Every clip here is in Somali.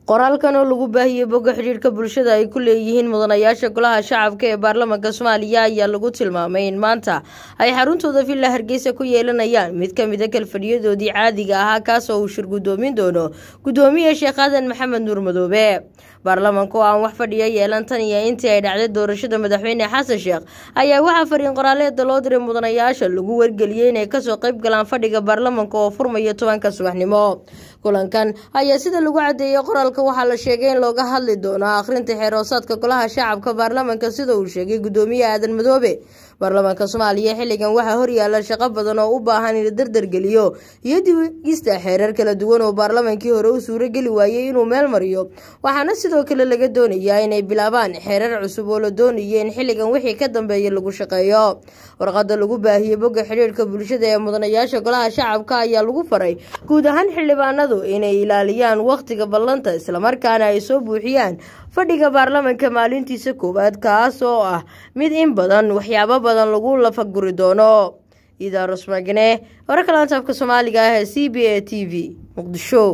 qoraalkan oo lagu baahiyey bogga xidhiirka bulshada ay ku leeyihiin mudanayaasha golaha shacabka ee baarlamaanka soomaaliya ayaa lagu tilmaamay in maanta ay xaruntooda villa hargeysa ku yeelanayaan mid ka mida kalfadhiyadoodii caadiga ahaa kaas oo uu shir guddoomin doono guddoomiye sheekh aadan maxamed nuur madoobe baarlamaanka oo aan wax fadhiya yeelan tan iyo intii ay dhacday doorashada madaxweyne xasan sheekh ayaa waxaa fariin qoraaleeda loo diray mudanayaasha lagu wargeliyey inay kasoo qayb galaan fadhiga baarlamaanka oo furmaya tobanka subaxnimo kulankan ayaa sida lagu cadeeyey qoraalka waxaa la sheegay in looga hadli doono akhrinta xeeroosaadka golaha shacabka baarlamaanka sida uu sheegay guddoomiye aadan madoobe baarlamaanka soomaaliya xilligan waxaa horyaala shaqo badan oo u baahan in la dardargeliyo iyo dibgista xeerar kala duwan oo baarlamaankii hore u suurageli waayey inuu meel mariyo waxaana sidoo kale laga doonayaa inay bilaabaan xeerar cusub oo la doonayo in xilligan wixii ka dambeeya lagu shaqeeyo warqada lagu baahiyey bogga xidhiirka bulshada ee mudanayaasha golaha shacabka ayaa lagu faray guud ahaan xildhibaanadu inay ilaaliyaan wakhtiga ballanta islamarkaana ay soo buuxiyaan fadhiga baarlamaanka maalintiisa koowaad kaas oo ah mid in badan waxyaabo badan lagu lafaguri doono idaarus magne wararka laantaafka soomaaliga ah ee c b a t v muqdisho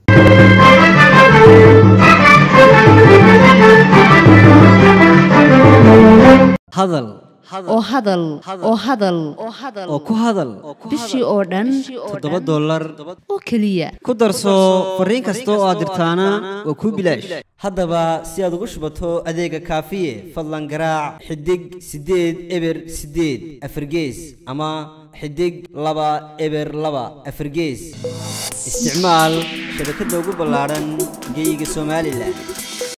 hadal oo hadal oo hadal oo ku hadal bishii oo dhan toddoba dollar oo keliya ku darso fariin kasta oo aad dirtaana waa kuu bilaash haddaba si aad ugu shubato adeega kaafiye fadlan garaac xidig siddeed eber siddeed afargees ama xidig laba eber laba afargees isticmaal shabakadda ugu ballaadhan geeyiga somalilan